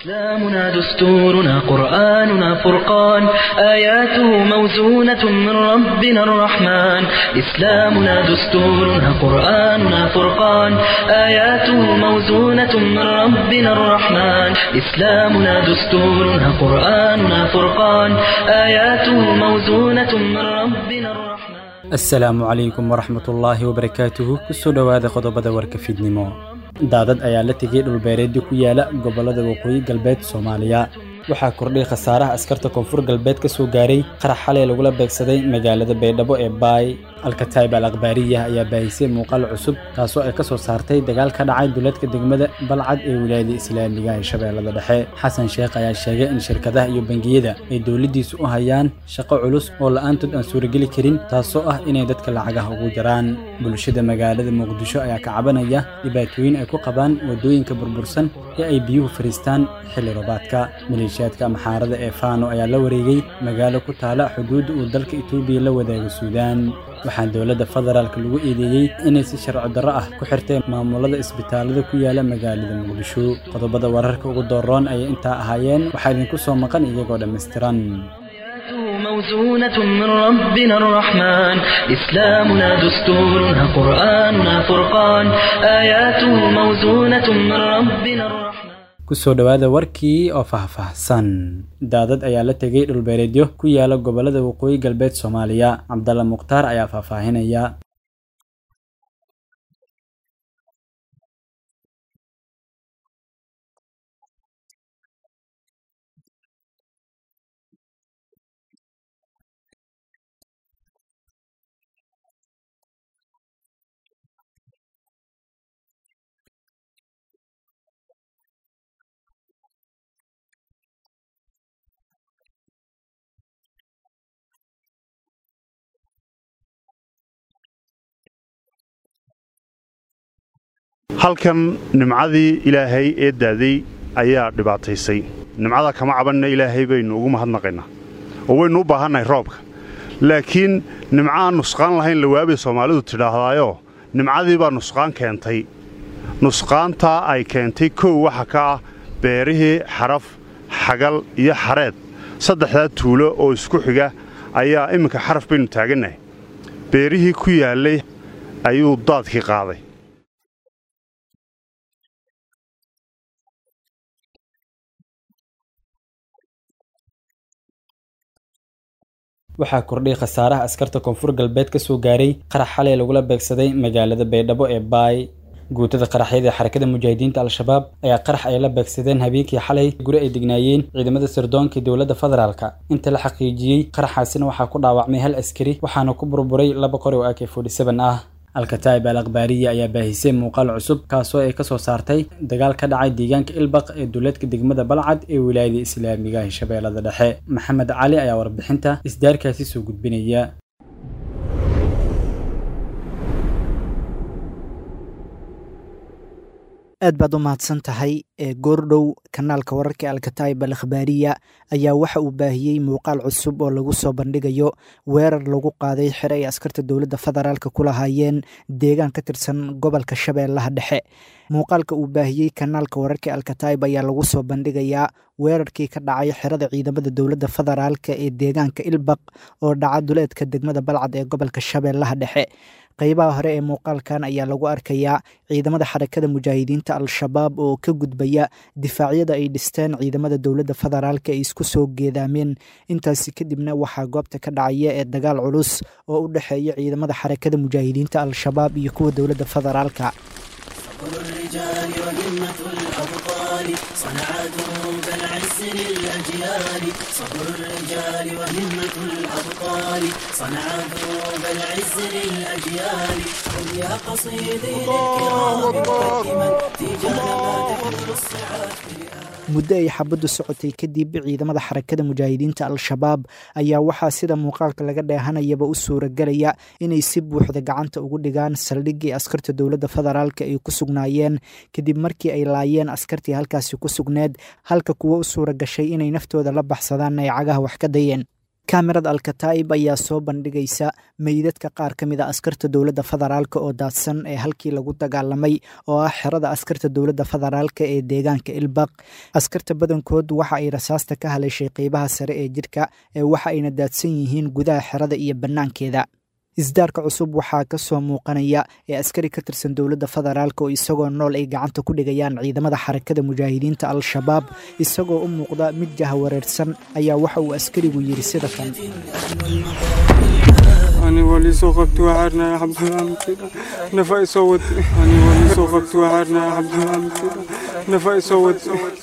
إسلامنا دستورنا قرآننا فرقان آياته موزونة من ربنا الرحمن إسلامنا دستورنا قرآننا فرقان آياته موزونة من ربنا الرحمن إسلامنا دستورنا قرآننا فرقان آياته موزونة من ربنا الرحمن asalaamu calaykum waraxmatullaahi wabarakaatuhu kusoo dhowaada qodobada warka fiidnimo daadad ayaa la tegay dhulbeereedyo ku yaala gobollada waqooyi galbeed soomaaliya waxaa kordhay khasaaraha askarta koonfur galbeed ka soo gaaray qarax xalay lagula beegsaday magaalada baydhabo ee baay alkataib al akhbaariya ayaa baahisay muuqaal cusub kaasoo ay ka soo saartay dagaal ka dhacay duleedka degmada balcad ee wilaayada islaamiga ee shabeellada dhexe xasan sheekh ayaa sheegay in shirkadaha iyo bangiyada ay dowladdiisu u hayaan shaqo culus oo la'aantood aan suurageli karin taasoo ah inay dadka lacagaha ugu jaraan bulshada magaalada muqdisho ayaa ka cabanaya dhibaatooyin ay ku qabaan waddooyinka burbursan ee ay biyuhu fariistaan xilli roobaadka maleeshiyaadka maxaarada ee faano ayaa la wareegay magaalo ku taala xuduudda uu dalka etoobiya la wadaago suudaan waxaa dowladda federaalk lagu eedeeyey inay si sharci darro ah ku xirtay maamulada isbitaalada ku yaala magaalada muqdisho qodobada wararka ugu dooroon ayay intaa ahaayeen waxaa idinku soo maqan iyagoo dhammaystiran موزونة من ربنا الرحمن إسلامنا دستورنا قرآننا فرقان آياته موزونة من ربنا الرحمن kusoo dhowaada warkii oo faahfaahsan daadad ayaa la tegay dhulbeereedyo ku yaala gobollada waqooyi galbeed soomaaliya cabdalla mukhtaar ayaa faahfaahinaya halkan nimcadii ilaahay ee daaday ayaa dhibaataysay nimcada kama cabanna ilaahay baynu ugu mahadnaqaynaa oo waynu u baahannahay roobka laakiin nimco aan nusqaan lahayn lawaabay soomaalidu tidhaahdaayoo nimcadii baa nusqaan keentay nusqaantaa ay keentay kow waxa ka ah beerihii xaraf xagal iyo xareed saddexdaa tuulo oo isku xiga ayaa imminka xaraf baynu taagannahay beerihii ku yaallay ayuu daadkii qaaday waxaa kordhay khasaaraha askarta koonfur galbeed ka soo gaaray qarax xalay lagula beegsaday magaalada baydhabo ee baay guutada qaraxyada ee xarakada mujaahidiinta al-shabaab ayaa qarax ay la beegsadeen habeenkii xalay guri ay degnaayeen ciidamada sirdoonka dowladda federaalka inta la xaqiijiyey qaraxaasina waxaa ku dhaawacmay hal askari waxaana ku burburay laba qori oo ak ah alkataib al akhbaariya ayaa baahisay muuqaal cusub kaasoo ay ka soo saartay dagaal ka dhacay deegaanka ilbaq ee duleedka degmada balcad ee wilaayada islaamiga ee shabeellada dhexe maxamed cali ayaa warbixinta isdaarkaasi soo gudbinaya aad baad u mahadsan tahay ee goordhow kanaalka wararka alkataib al akhbaariya ayaa waxa uu baahiyey muuqaal cusub oo lagu soo bandhigayo weerar lagu qaaday xere ay askarta dowladda federaalka ku lahaayeen deegaan ka tirsan gobolka shabeellaha dhexe muuqaalka uu baahiyey kanaalka wararka alkataib ayaa lagu soo bandhigayaa weerarkii ka dhacay xerada ciidamada dowladda federaalka ee deegaanka ilbaq oo dhaca duleedka degmada balcad ee gobolka shabeellaha dhexe qaybaha hore ee muuqaalkan ayaa lagu arkayaa ciidamada xarakada mujaahidiinta al-shabaab oo ka gudbaya difaacyada ay dhisteen ciidamada dowladda federaalka ay isku soo geedaameen intaasi kadibna waxaa goobta ka dhacaya ee dagaal culus oo u dhexeeya ciidamada xarakada mujaahidiinta al-shabaab iyo kuwa dowladda federaalka الرجال وهمة الأبطال صنعتهم كالعز للأجيال صبر الرجال وهمة الأبطال صنعتهم كالعز للأجيال قل يا قصيدي للكرام مقدما تيجان ما تحمل الصعاب muddo ay xabaddu socotay kadib ciidamada xarakada mujaahidiinta al-shabaab ayaa waxaa sida muuqaalka laga dheehanayaba u suuragelaya inay si buuxda gacanta ugu dhigaan saldhiggii askarta dowladda federaalka ay ku sugnaayeen kadib markii ay laayeen askartii halkaasi ku sugneed halka kuwo u suura gashay inay naftooda la baxsadaan ay cagaha wax ka dayeen kamerad alkataa'ib ayaa soo bandhigaysa meydadka qaar ka mid a askarta dowladda federaalk oo daadsan ee halkii lagu dagaalamay oo ah xerada askarta dowladda federaalk ee deegaanka ilbaq askarta badankood waxa ay rasaasta ka haleeshay qeybaha sare ee jidhka ee waxa ayna daadsan yihiin gudaha xerada iyo bannaankeeda isdaarka cusub waxaa ka soo muuqanaya ee askari ka tirsan dowladda federaalk oo isagoo nool ay gacanta ku dhigayaan ciidamada xarakada mujaahidiinta al-shabaab isagoo u muuqda mid jahawareersan ayaa waxa uu askarigu yidhi sida kan أنا ولي سوقت وعرنا يا عبد الحميد نفاي صوت أنا ولي سوقت وعرنا يا عبد الحميد نفاي صوت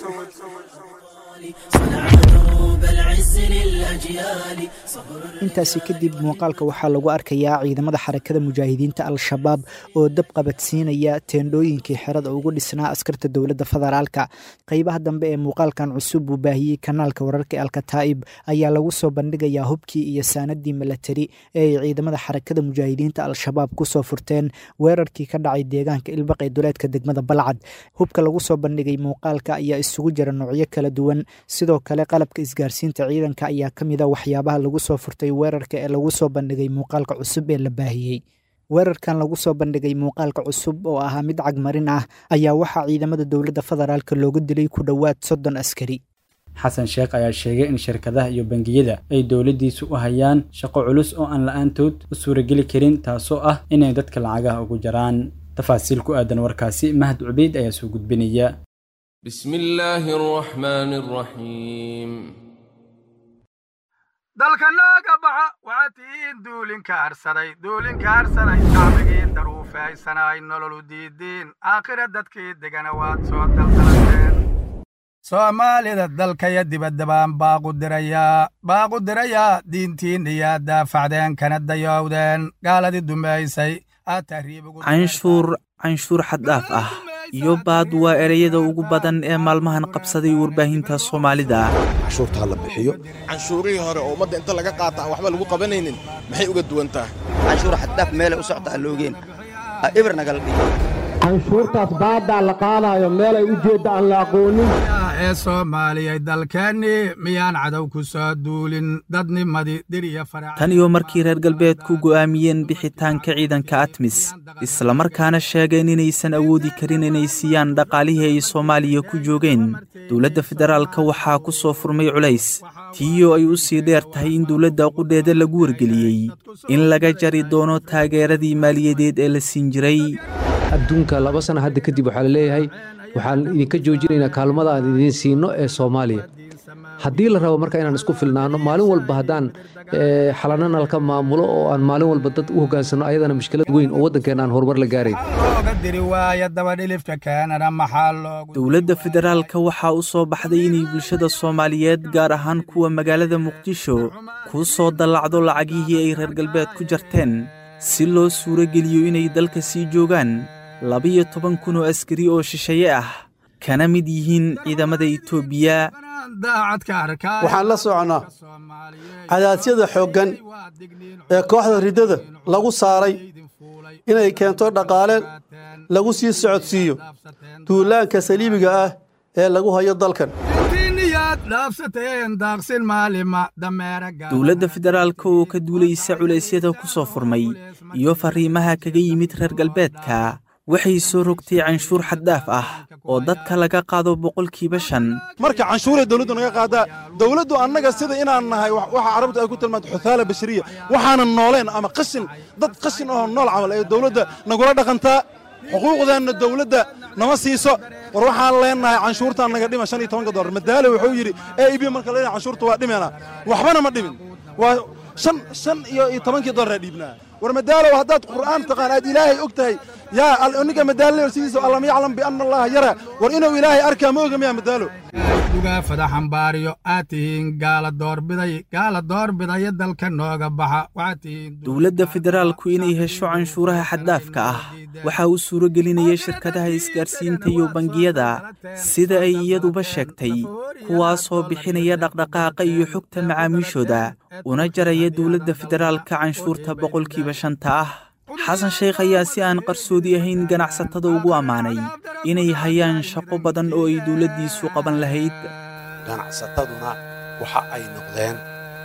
صنع دروب العز للأجيال صبر intaasi kadib muuqaalka waxaa lagu arkayaa ciidamada xarakada mujaahidiinta al-shabaab oo dab qabadsiinaya teendhooyinkii xerada ugu dhisnaa askarta dowladda federaalka qeybaha dambe ee muuqaalkan cusub uu baahiyey kanaalka wararka alkataa'ib ayaa lagu soo bandhigayaa hubkii iyo saanadii milatari ee ay ciidamada xarakada mujaahidiinta al-shabaab kusoo furteen weerarkii ka dhacay deegaanka ilbaq ee duleedka degmada balcad hubka lagu soo bandhigay muuqaalka ayaa isugu jira noocyo kala duwan sidoo kale qalabka isgaarsiinta ciidanka ayaa ka mid a waxyaabaha lagu soo furtay weerarka ee lagu soo bandhigay muuqaalka cusub ee la baahiyey weerarkan lagu soo bandhigay muuqaalka cusub oo ahaa mid cagmarin ah ayaa waxaa ciidamada dowladda federaalk looga dilay ku dhowaad soddon askari xasan sheekh ayaa sheegay in shirkadaha iyo bangiyada ay dowladdiisu u hayaan shaqo culus oo aan la-aantood u suurageli karin taasoo ah inay dadka lacagaha ugu jaraan tafaasiil ku aadan warkaasi mahad cubeyd ayaa soo gudbinaya بسم الله الرحمن الرحيم dalka nooga baxa waxaad tihiin duulinka harsaday duulinka harsaday shacbigii daruufaysanay nololu diidiin aakhira dadkii degana waad soo daldalateen soomaalida dalkaya dibadda baan baaqu dirayaa baaqu dirayaa diintiinna yaa daafacdeen kana dayowdeen gaaladii dumaysay aad tahriib ugu canshuur canshuur xaddhaaf ah iyo baad waa ereyada ugu badan ee maalmahan qabsaday warbaahinta soomaalida canshuurta ha la bixiyo canshuurihii hore oo ummadda inta laga qaata aan waxba lagu qabanaynin maxay uga duwan tahay canshuur xaddaaf meelay u socta aan loogeen ibir nagala dhigo canshuurtaas baaddaa la qaadaayo meelay u jeedda aan la aqoonin ee soomaaliyay dalkeennii miyaan cadow ku soo duulin dadnimadii dir iyo farac tan iyo markii reer galbeedku go'aamiyeen bixitaanka ciidanka atmis islamarkaana sheegeen inaysan awoodi karin inay siiyaan dhaqaalihii ay soomaaliya ku joogeen dowladda federaalka waxaa ku soo furmay culays tiiyoo ay u sii dheer tahay in dowladda qudheeda lagu wargeliyey in laga jari doono taageeradii maaliyadeed ee la siin jiray adduunka laba sana hadda kadib waxaa la leeyahay waxaan idinka joojinaynaa kaalmada aan idiin siino ee soomaaliya haddii la rabo marka inaan isku filnaano maalin walba haddaan xalana nalka maamulo oo aan maalin walba dad u hoggaansanno ayadana mushkilad weyn oo waddankeena aan horumar la gaarayn dowladda federaalka waxaa u soo baxday inay bulshada soomaaliyeed gaar ahaan kuwa magaalada muqdisho kuu soo dallacdo lacagihii ay reer galbeed ku jarteen si loo suuro geliyo inay dalka sii joogaan labiyo toban kun oo askari oo shisheeye ah kana mid yihiin ciidamada etoobiya waxaan la soconnaa cadaasyada xooggan ee kooxda riddada lagu saaray inay keento dhaqaale lagu sii socodsiiyo duulaanka saliibiga ah ee lagu hayo dalkan dowladda federaalka oo ka duulaysa culaysyada ku soo furmay iyo farriimaha kaga yimid reer galbeedka waxay soo rogtay canshuur xaddaaf ah oo dadka laga qaado boqolkiiba shan marka canshuuray dawladdu naga qaadaa dawladdu annaga sida inaan nahay waxa carabtu ay ku tilmaanto xuthaala bashariya waxaanan nooleen ama qashin dad qashin ahoo nool camal ee dawladda nagula dhaqantaa xuquuqdeenna dawladda nama siiso war waxaan leennahay canshuurtaan naga dhima shan iyo tobanka dollar madaale wuxuu yidhi e ib marka leeyahay canshuurta waa dhimeena waxbana ma dhimin waa shan shan iyo iyo tobankii dollar dhiibnaa war madaalow haddaad qur'aan taqaan aad ilaahay og tahay yaa ninka madaalo sidiisa allam yaclam bianna allaha yara war inuu ilaahay arkaa ma oga miyaa madaalo dugaa fadaxambaariyo aad tihiin gaala doorbiday gaala doorbidaya dalka nooga baxa waxaad tihiin dowladda federaalku inay hesho canshuuraha xaddaafka ah waxaa u suuro gelinaya shirkadaha isgaarsiinta iyo bangiyada sida ay iyaduba sheegtay kuwaasoo bixinaya dhaqdhaqaaqa iyo xogta macaamiishooda una jaraya dowladda federaalka canshuurta boqolkiiba shanta ah xasan sheekh ayaa si aan qarsoodi ahayn ganacsatada ugu ammaanay inay hayaan shaqo badan oo ay dowladdiisu qaban lahayd ganacsataduna waxa ay noqdeen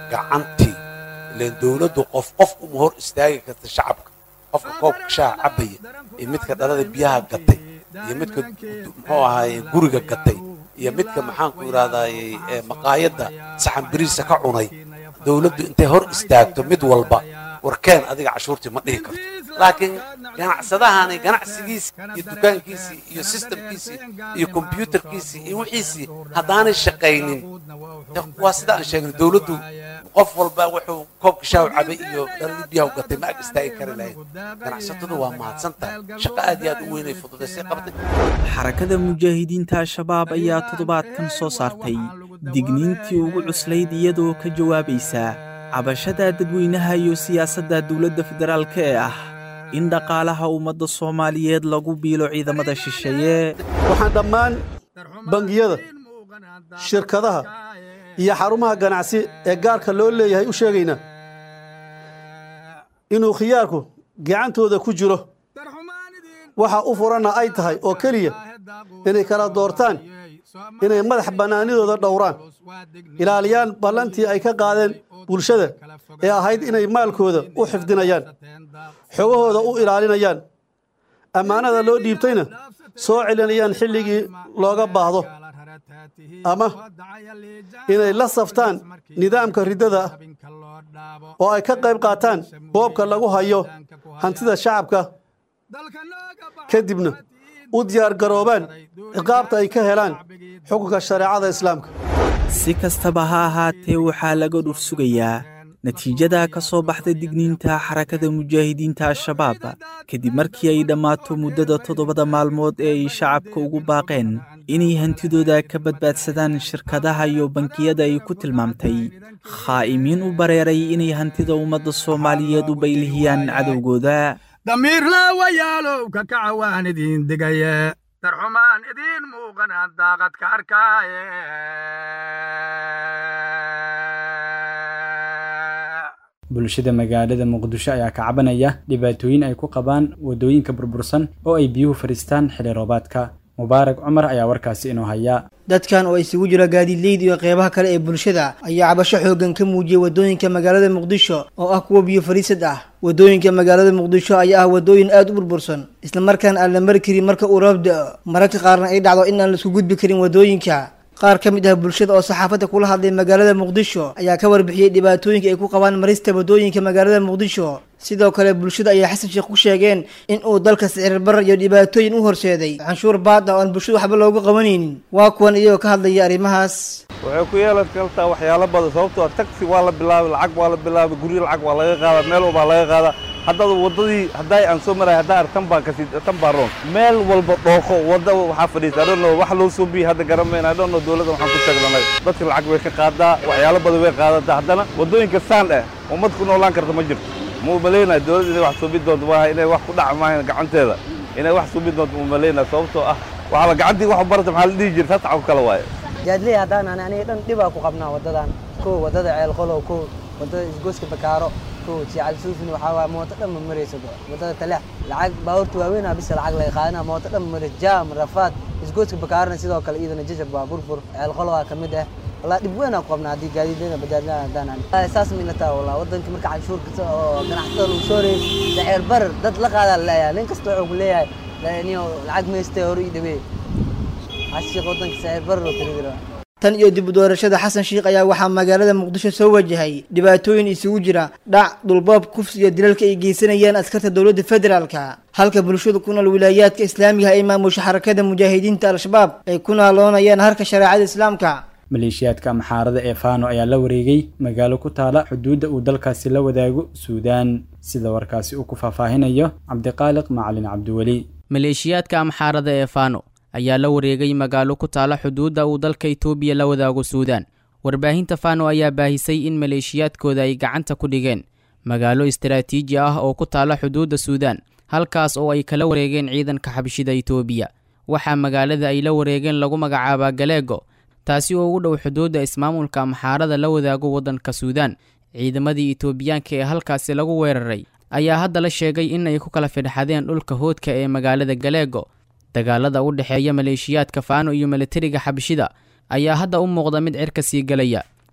gacantii ilaan dowladdu qof qof uma hor istaagi karta shacabka qofka koobka shaha cabaya iyo midka dhalada biyaha gatay iyo midka muxuu ahaaye guriga gatay iyo midka maxaanku idhahdaaye maqaayadda saxan biriisa ka cunay dowladdu intay hor istaagto mid walba warkeen adiga cashuurtii ma dhihi karto laakiin ganacsadahani ganacsigiisii iyo dukaankiisii iyo sistamkiisii iyo kombyuutarkiisii iyo wixiisii haddaanay shaqaynin waa sida aan sheegnay dowladdu qof walba wuxuu koobka shaaw cabay iyo dhaladii biyaha u gatay ma ag istaagi kari lahayd ganacsatadu waa mahadsan tahay shaqo aad iyo aad u weynay fududaysay qabtay xarakada mujaahidiinta al-shabaab ayaa toddobaadkan soo saartay digniintii ugu cuslayd iyadoo ka jawaabaysa cabashada dadweynaha iyo siyaasadda dowladda federaalka ee ah in dhaqaalaha ummadda soomaaliyeed lagu biilo ciidamada shisheeye waxaan dhammaan bangiyada shirkadaha iyo xarumaha ganacsi ee gaarka loo leeyahay u sheegaynaa inuu khiyaarku gacantooda ku jiro waxa u furanna ay tahay oo keliya inay kala doortaan inay madax bannaanidooda dhowraan ilaaliyaan ballantii ay ka qaadeen bulshada ee ahayd inay maalkooda u xifdinayaan xogahooda u ilaalinayaan ammaanada loo dhiibtayna soo celinayaan xilligii looga baahdo ama inay la saftaan nidaamka riddada ah oo ay ka qayb qaataan boobka lagu hayo hantida shacabka kadibna u diyaargaroobaan ciqaabta ay ka helaan xukunka shareecada islaamka si kastaba ha ahaatee waxaa laga dhur sugayaa natiijada ka soo baxda digniinta xarakada mujaahidiinta al-shabaab kadib markii ay dhammaato muddada toddobada maalmood ee ay shacabka ugu baaqeen inay hantidooda ka badbaadsadaan shirkadaha iyo bankiyada ay ku tilmaamtay khaa'imiin u bareeray inay hantida ummadda soomaaliyeed u baylihiyaan cadowgooda damiir laawayaalow ka kaca waan idin digaye darxumaan idiin muuqanaan daaqad ka arkaaye bulshada magaalada muqdisho ayaa ka cabanaya dhibaatooyin ay ku qabaan waddooyinka burbursan oo ay biyuhu fadhiistaan xilli roobaadka mubaarak cumar ayaa warkaasi inoo haya dadkan oo isugu jira gaadiidleyda iyo qeybaha kale ee bulshada ayaa cabasho xooggan ka muujiyey waddooyinka magaalada muqdisho oo ah kuwa biyo fadhiisad ah waddooyinka magaalada muqdisho ayaa ah waddooyin aad u burbursan islamarkaana aan la mari karin marka uu roob da-o mararka qaarna ay dhacdo in aan laisku gudbi karin waddooyinka qaar ka mid ah bulshada oo saxaafadda kula hadlay magaalada muqdisho ayaa ka warbixiyey dhibaatooyinka ay ku qabaan marista waddooyinka magaalada muqdisho sidoo kale bulshada ayaa xasan sheekh ku sheegeen in uu dalka sicir barar iyo dhibaatooyin u horseeday canshuur baad ah oo aan bulshada waxba loogu qabanaynin waa kuwan iyagoo ka hadlaya arrimahaas waxay ku yeelan kartaa waxyaalo badan sababtoo taxi waa la bilaabay lacag waa la bilaabay guryo lacag waa laga qaadaa meel walbaa laga qaadaa haddada waddadii hadday aan soo maray haddaa ar tan baa kasi tan baa roon meel walba dhooqo wadda waxaa fadhiisa I don't know wax loo soo biyey hadda garanmayna I don't know dowladda waxaan ku taglanay dadka lacag way ka qaadaa waxyaalo badan way qaadataa haddana waddooyinka saan eh ummad ku noolaan karta ma jirto ma umalaynaya dowladda inay wax suubi doonto maaha inay wax ku dhaca maahan gacanteeda inay wax suubi doonto ma umalaynaya sababtoo ah waxaa gacantii wax barata maxaa la dhihi jirta tasaca ku kala waaye jaadley haddaan ani aniga dhan dhibaa ku qabnaa waddadan kow waddada ceelqolow kow waddada isgoyska bakaaro kow jical suufin waxaa waaya mooto dhan ma marayso waddada taleex lacag baabuurta waaweynaa bisa lacag laga qaadana mooto dhan ma marayso jaam rafaad isgoyska bakaarona sidoo kale iyadana jajab waa burbur ceelqolowaa ka mid ah والله دب وين اقوم نادي قاعدين لنا بدلنا دانا اساس من تا والله ودنك مركع عشور oo ganacsatada lagu soo reey sicir bar dad la qaada leeyahay nin kasta wuxuu leeyahay laaniyo lacag meestay hore ii dhabe ashiiq wadanka sicir bar loo tiriira tan iyo dib u doorashada xasan sheikh ayaa waxaa magaalada muqdisho soo wajahay dhibaatooyin isugu jira dhac dhulboob kufsi iyo dilalka ay geysanayaan askarta dowladda federaalka halka bulshada ku nool wilaayaadka islaamiga ay maamusha xarakada mujaahidiinta al-shabaab ay ku naaloonayaan harka shareecada islaamka maleeshiyaadka amxaarada ee faano ayaa la wareegay magaalo ku taala xuduudda uu dalkaasi la wadaago suudaan sida warkaasi uu ku faahfaahinayo cabdiqaaliq macalin cabdiweli maleeshiyaadka amxaarada ee faano ayaa la wareegay magaalo ku taala xuduudda uu dalka itoobiya la wadaago suudaan warbaahinta faano ayaa baahisay in maleeshiyaadkooda ay gacanta ku dhigeen magaalo istaraatiiji ah oo ku taala xuduudda suudaan halkaas oo ay kala wareegeen ciidanka xabshida itoobiya waxaa magaalada ay la wareegeen lagu magacaabaa galeego taasi oo ugu dhow xuduudda ismaamulka amxaarada la wadaago waddanka suudaan ciidamadii itoobiyaanka ee halkaasi lagu weeraray ayaa hadda la sheegay in ay ku kala fidhxadeen dhulka hoodka ee magaalada galeego dagaalada u dhexeeya maleeshiyaadka faano iyo milatariga xabshida ayaa hadda u muuqda mid cirka sii galaya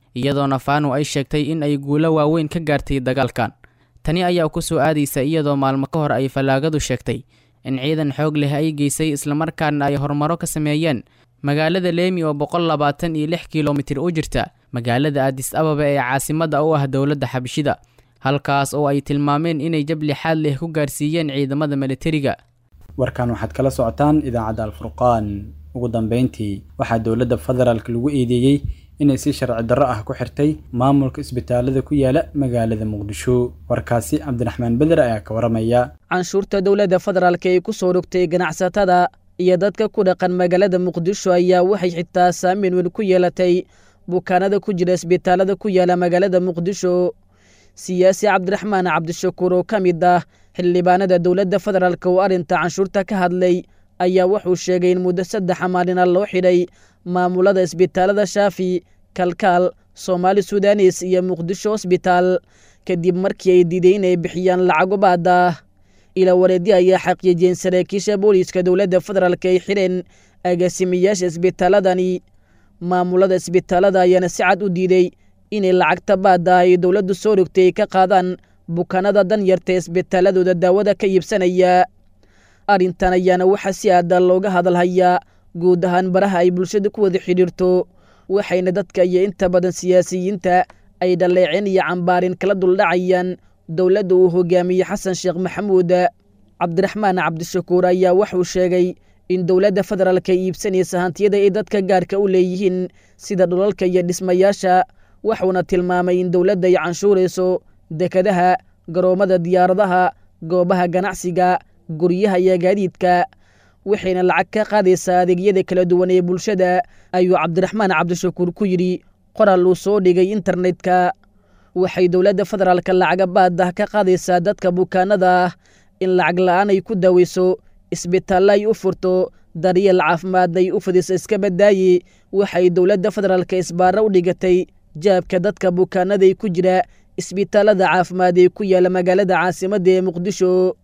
iyadoona faano ay sheegtay in ay guulo waaweyn ka gaartay dagaalkan tani ayaa ku soo aadaysa iyadoo maalmo ka hor ay fallaagadu sheegtay in ciidan xoog leh ay geysay islamarkaana ay horumaro ka sameeyeen magaalada leemi oo boqol labaatan iyo lix kilomitir u jirta magaalada aadis ababa ee caasimadda u ah dowladda xabashida halkaas oo ay tilmaameen inay jab lixaad leh ku gaarsiiyeen ciidamada militariga warkan waxaad kala socotaan idaacadda alfurqaan ugu dambeyntii waxaa dowladda federaalk lagu eedeeyey inay si sharci darro ah ku xirtay maamulka isbitaalada ku yaala magaalada muqdisho warkaasi cabdiraxmaan beder ayaa ka waramaya canshuurta dowladda federaalk ee ku soo rogtay ganacsatada iyo dadka ku dhaqan magaalada muqdisho ayaa waxay xitaa saameyn weyn ku yeelatay bukaanada ku jira isbitaalada ku yaala magaalada muqdisho siyaasi cabdiraxmaan cabdishakuur oo ka mid ah xildhibaanada dowladda federaalk oo arrinta canshuurta ka hadlay ayaa wuxuu sheegay in muddo saddexa maalina loo xidhay maamulada isbitaalada shaafi kalkaal soomaali sudanis iyo muqdisho hosbitaal kadib markii ay diiday inay bixiyaan lacago baada ila wareedyo ayaa xaqiijiyeen saraakiisha booliiska dowladda federaalk ay xidheen agaasimayaasha isbitaaladani maamulada isbitaalada ayaana si cad u diiday inay lacagta baada ay dowladdu soo rogtay ay ka qaadaan bukaanada danyarta isbitaaladooda daawada ka iibsanaya arrintan ayaana waxaa si aada looga hadalhayaa guud ahaan baraha ay bulshada ku wada xidhiirto waxayna dadka iyo inta badan siyaasiyiinta ay dhaleeceen iyo cambaarin kala duldhacayaan dowladda uu hogaamiyey xasan sheekh maxamuud cabdiraxmaan cabdishakuur ayaa wuxuu sheegay in dowladda federaalk ay iibsanaysa hantiyada ay dadka gaarka u leeyihiin sida dhulalka iyo dhismayaasha wuxuuna tilmaamay in dowladda ay canshuurayso dekadaha garoommada diyaaradaha goobaha ganacsiga guryaha iyo gaadiidka waxayna lacag ka qaadaysaa adeegyada kala duwan ee bulshada ayuu cabdiraxmaan cabdishakuur ku yidhi qoral uu soo dhigay internetka waxay dowladda federaalka lacaga baadah ka qaadaysaa dadka bukaanada ah in lacag la'aan ay ku daaweyso isbitaallo ay u furto daryeel caafimaad ay u fidiso iska badaaye waxay dowladda federaalka isbaaro u dhigatay jaabka dadka bukaanada ay ku jira isbitaalada caafimaad ee ku yaala magaalada caasimadda ee muqdisho